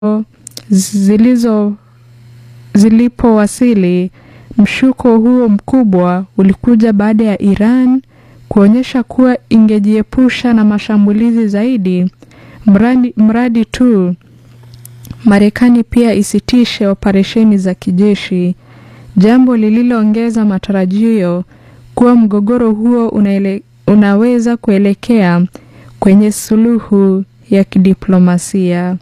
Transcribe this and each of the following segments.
zilizo zilipowasili, mshuko huo mkubwa ulikuja baada ya Iran kuonyesha kuwa ingejiepusha na mashambulizi zaidi mradi, mradi tu Marekani pia isitishe operesheni za kijeshi, jambo lililoongeza matarajio kuwa mgogoro huo unaele, unaweza kuelekea kwenye suluhu ya kidiplomasia.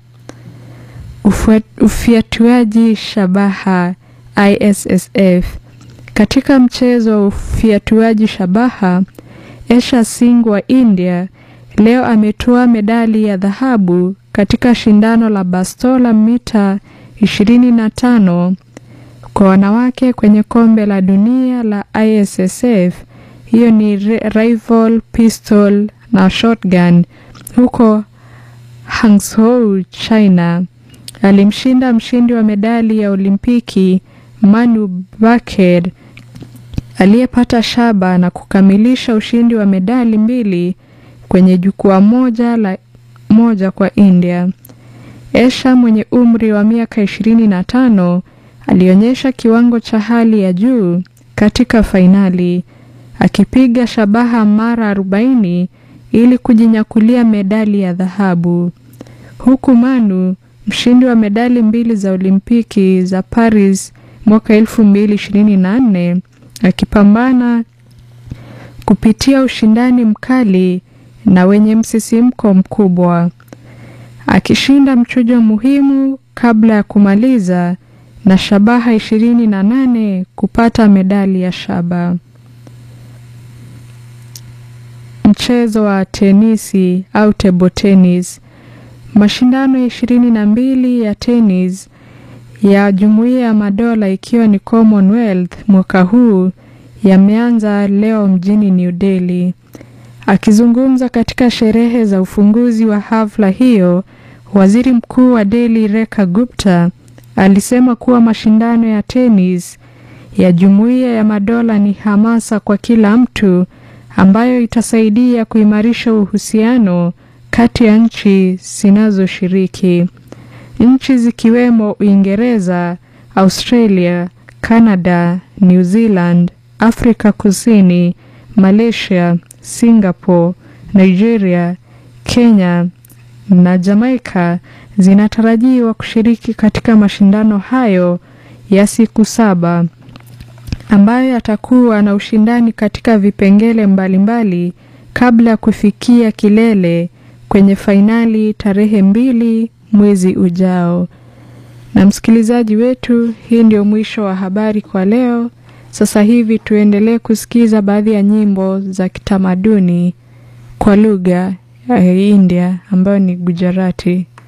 Ufiatuaji shabaha ISSF. Katika mchezo wa ufiatuaji shabaha, Esha Singh wa India leo ametoa medali ya dhahabu katika shindano la bastola mita 25 kwa wanawake kwenye kombe la dunia la ISSF. Hiyo ni rifle, pistol na shotgun huko Hangzhou, China. Alimshinda mshindi wa medali ya Olimpiki Manu Bakr aliyepata shaba na kukamilisha ushindi wa medali mbili kwenye jukwaa moja la moja kwa India. Esha mwenye umri wa miaka ishirini na tano alionyesha kiwango cha hali ya juu katika fainali akipiga shabaha mara 40 ili kujinyakulia medali ya dhahabu, huku Manu mshindi wa medali mbili za Olimpiki za Paris mwaka 2024 akipambana kupitia ushindani mkali na wenye msisimko mkubwa, akishinda mchujo muhimu kabla ya kumaliza na shabaha 28 kupata medali ya shaba. Mchezo wa tenisi au table tennis. Mashindano ya ishirini na mbili ya tenis ya Jumuiya ya Madola ikiwa ni Commonwealth mwaka huu yameanza leo mjini New Delhi. Akizungumza katika sherehe za ufunguzi wa hafla hiyo, Waziri Mkuu wa Delhi Rekha Gupta alisema kuwa mashindano ya tenis ya Jumuiya ya Madola ni hamasa kwa kila mtu ambayo itasaidia kuimarisha uhusiano kati ya nchi zinazoshiriki. Nchi zikiwemo Uingereza, Australia, Canada, New Zealand, Afrika Kusini, Malaysia, Singapore, Nigeria, Kenya na Jamaica zinatarajiwa kushiriki katika mashindano hayo ya siku saba ambayo yatakuwa na ushindani katika vipengele mbalimbali mbali, kabla ya kufikia kilele kwenye fainali tarehe mbili mwezi ujao. Na msikilizaji wetu, hii ndio mwisho wa habari kwa leo. Sasa hivi tuendelee kusikiza baadhi ya nyimbo za kitamaduni kwa lugha ya India ambayo ni Gujarati.